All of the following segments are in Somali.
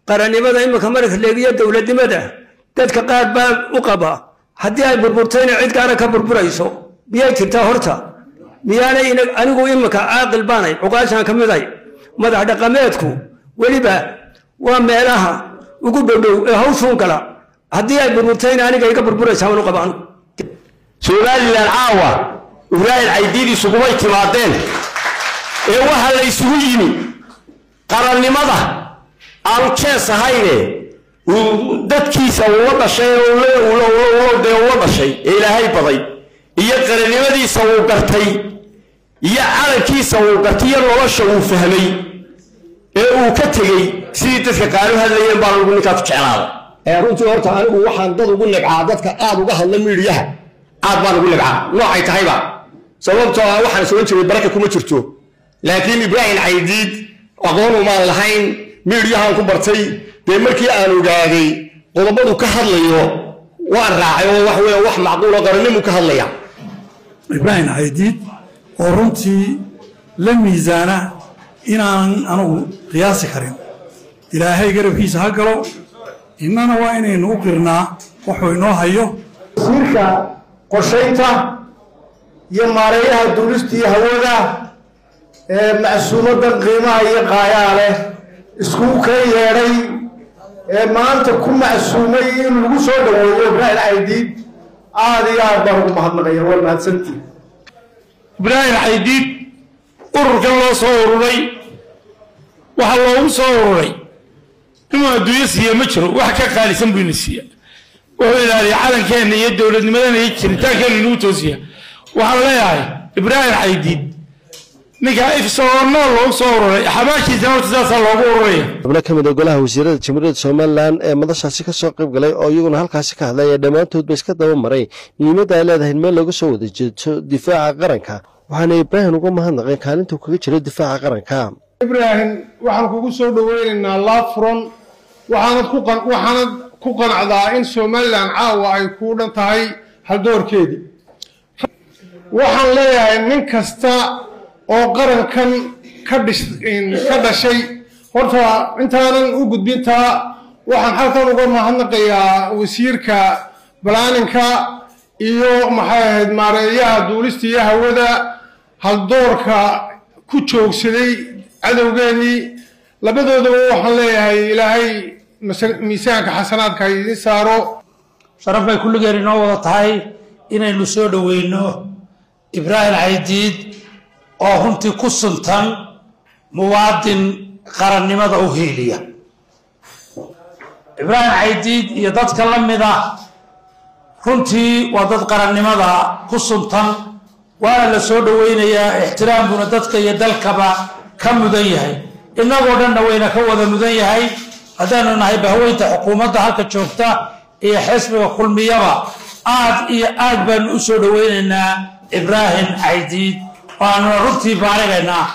qarannimada imika marka leegiyo dowladnimada dadka qaar baa u qaba haddii ay burburtayna cid gaara ka burburayso miyay jirtaa horta miyaanay anigu imika caaqil baanay cuqaashaan ka miday madax dhaqameedku weliba waa meelaha ugu dhowdhow ee hawshuun gala haddii ay burburtayna aniga iga burburaysaa waan u qaba anigu somalilan caawa ibraahim caydiidiisu kumay timaadeen ee waxa la isugu yimi qarannimada aanu jees ahayne dadkiisa uula dhashay dee ula dhashay ee ilaahay baday iyo qarannimadiisa uu gartay iyo calankiisa uu gartay iyo nolosha uu fahmay ee uu ka tegey sidii dadka qaanu hadlayeen baa lagu ninkaa ku jeclaaday runtii horta anigu waxaan dad ugu nibcaa dadka aad uga hadla miidhiyaha aad baan ugu nibcaa noocay tahayba sababtoo ah waxaan soo jiray baraka kuma jirto laakiin ibraahim caydiid aqoon umaan lahayn miidhiyahaan ku bartay dee markii aan ogaaday qodobadu ka hadlayo waan raacay oo wax weya wax macquulo qarannimu ka hadlaya ibraahim caydiid oo runtii la miisaana inaanan anugu qiyaasi karin ilaahay garabkiisa ha galo innana waa inaynu u qirnaa wuxuu inoo hayo wasiirka qorshaynta iyo maareeyaha duulista iyo hawada ee macsuumadan qiimaha iyo qaayaa leh iskugu ka yeedhay ee maanta ku macsuumay in lagu soo dhaweeyo ibraahim caydiid aad iyo aad baan ugu mahadnaqaya waa mahadsantii ibraahim caydiid ururkan loo soo ururay waxaa loogu soo ururay inuu adduunyo siiya ma jiro wax ka qaalisan buu ina siiya wuxuu ilaaliya calankeenna iyo dowladnimadana iyo jiritaankeenna inuu toosiya waxaan leeyahay ibraahim caydiid ninkaa ifsagoo nool loogu soo ururay xabaashiisa horta sidaasaa loogu ururaya xubno ka mid a golaha wasiirada jamhuuriyadda somalilan ee madashaasi ka soo qayb galay oo iyaguna halkaasi ka hadlay ee dhammaantoodba iska daba maray muhiimadda ay leedahay in meel looga soo wada jeeto difaaca qaranka waxaana ibraahim uga mahadnaqeen kaalintuu kaga jiro difaaca qaranka ibraahim waxaan kugu soo dhoweynaynaa laafron waxaanad ku waxaanad ku qanacdaa in somalilan caawa ay kuu dhan tahay haldoorkeedii waxaan leeyahay nin kasta oo qarankan ka dhis ka dhashay horta intaanan u gudbintaa waxaan halkan uga mahadnaqayaa wasiirka balaaninka iyo maxay ahayd maareeyaha duulista iyo hawada haldoorka ku joogsaday cadowgeennii labadoodaba waxaan leeyahay ilaahay miisaanka xasanaadka idiin saaro sharaf bay kulligeen inoo wada tahay inaynu soo dhoweyno ibraahim caydiid oo runtii ku suntan muwaadin qarannimada u hiiliya ibraahim caydiid iyo dadka la mid ah runtii waa dad qarannimada ku suntan waana la soo dhoweynayaa ixtiraamkuna dadka iyo dalkaba ka mudan yahay innagoo dhanna wayna ka wada mudan yahay haddaanu nahay bahweynta xukuumadda halka joogta iyo xisbiga kulmiyaba aad iyo aad baanu u soo dhoweynaynaa ibraahim caydiid waanuna runtii baarigaynaa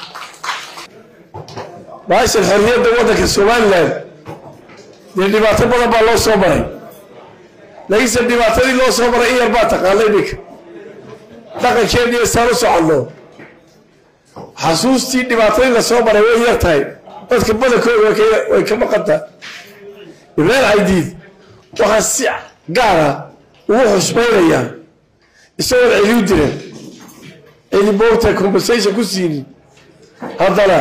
baashan xorriyadda waddanka somalilan dee dhibaato badan baa loo soo maray laakiinse dhibaatadii loo soo maray in yar baa taqaana iminka dhaqankeediiyo saan u soconno xasuustii dhibaatadii la soo maray way yar tahay dadka badankooda way ka maqantaa ibraahim caydiid waxaa si gaara ugu xusmaynayaa isagoon celiu diran celi moogta compensation ku siinin haddana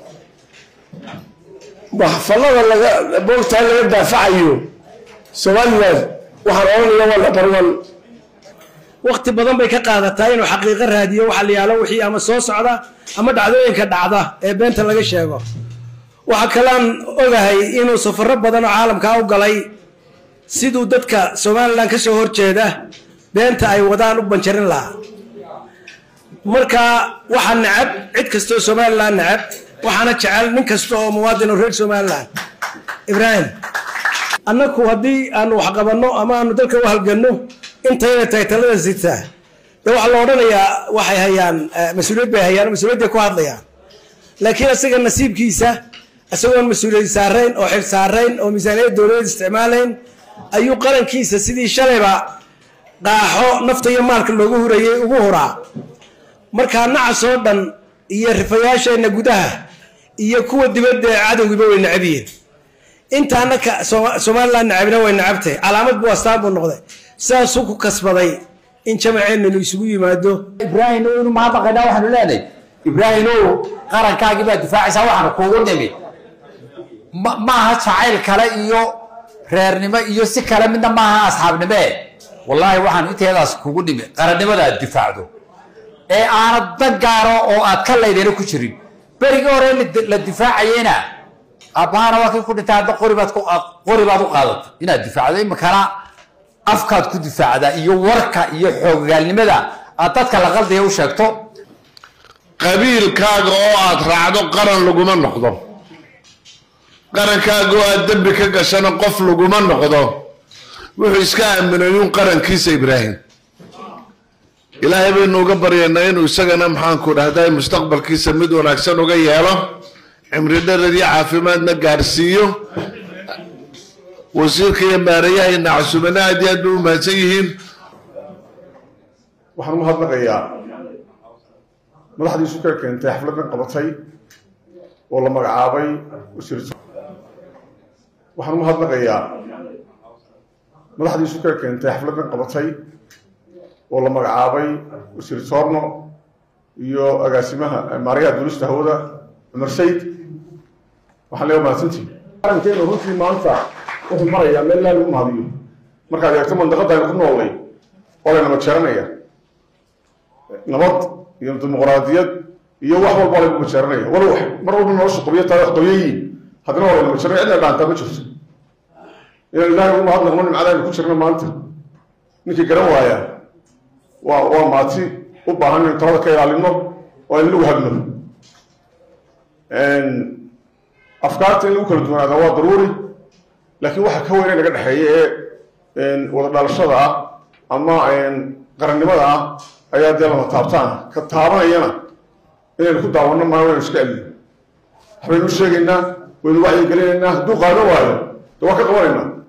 maxfalada laga moogtaa laga daafacayo somalilan waxaan odhanaya waa number one waqti badan bay ka qaadataa inuu xaqiiqo raadiyo waxa la yaalo wixii ama soo socda ama dhacdooyinka dhacda ee beenta laga sheego waxaa kalean ogahay inuu safaro badan oo caalamkaa u galay siduu dadka somalilan ka soo horjeeda beenta ay wadaan u banjarin lahaa marka waxaa necab cid kastoo somalilan necab waxaana jecel nin kasta oo muwaadin oo reer somalilan ibraahim annaku haddii aanu wax qabanno ama aanu dalka u halganno intayna tahay talada sitaa de waxaa la odhanayaa waxay hayaan mas-uuliyad bay hayaan mas-uuliyadday ku hadlayaan laakiin isaga nasiibkiisa isagoon mas-uuliyad saarayn oo xil saarayn oo miisaaniyad dowladeed isticmaalayn ayuu qarankiisa sidii shalayba qaaxo nafta iyo maalka loogu hurayay ugu huraa markaa nacas oo dhan iyo rifayaasheenna gudaha iyo kuwa dibadda ee cadowgiiba way necab yihiin intaana ka Soma- somaliland nacabna way nacabtay calaamad buu astaan buu noqday sidaasuu ku kasbaday in jamaceennu isugu yimaado ibraahim inu mahadnaqaynaa waxaanu leenahay ibraahimow qarankaagii baa difaacaysaa waxaanu kuugu nimi ma maaha jacayl kale iyo reernimo iyo si kale midna maaha asxaabnime wallaahi waxaanu inteedaas kugu nimi qarannimada aad difaacdo ee aanad dan gaaro oo aad ka laydayna ku jirin berigii hore la- la difaacayena aabahana waa kii ku dhintay hadda qori baad ku- qori baad u qaadatay inaad difaacdo imikana afkaad ku difaacdaa iyo warka iyo xoogagaalnimada aad dadka la qaldaya u sheegto qabiilkaaga oo aad raacdo qaran laguma noqdo qarankaaga oo aad dembi ka gashana qof laguma noqdo wuxuu iska aaminay un qarankiisa ibraahim ilaahay baynu uga baryaynaa inuu isagana maxaanku dhahday mustaqbalkiisa mid wanaagsan uga yeelo cimri dherer iyo caafimaadna gaarsiiyo wasiirka iyo maarayahayna casumana aad iyo aad bay u mahadsan yihiin waxaan u mahadnaqayaa madaxdiisu ka keentay xafladan qabatay oo la magacaabay wasiir waxaan u mahadnaqayaa madaxdiisu ka keentay xafladan qabatay oo la magacaabay wasiir soorno iyo agaasimaha maarayaha duulista hawada cumar sayd waxaan leeya mahadsantihi qarankeenu runtii maanta wuxuu marayaa meel laa lagu mahadiyo markaad eegto mandaqada aynu ku noolnay oo laynaba jeeranaya nabad iyo dimuqraadiyad iyo wax walba lagu majeeranaya wal wax mar walba nolosha qobiyo taa wax qobiyayiin haddana waa layna majeeranaya cidna dhaantaa ma jirto inaan ilaahay ugu mahadnaqno nimcada aynu ku jirno maanta ninkii garan waaya waa waa maati u baahan inaynu talada ka ilaalino oo aynu lagu hagno afkaarta in lagu kala duwanaada waa daruuri laakiin waxa ka weyne naga dhexeeya ee wada dhalashada ah ama qarannimada ah ayaa dee lama taabtaan ka taabanayana inaynu ku daawanno maayo waynu iska celino waxbaynu u sheegaynaa waynu wacyigelinaynaa hadduu qaado waayo de waa ka qabanaynaa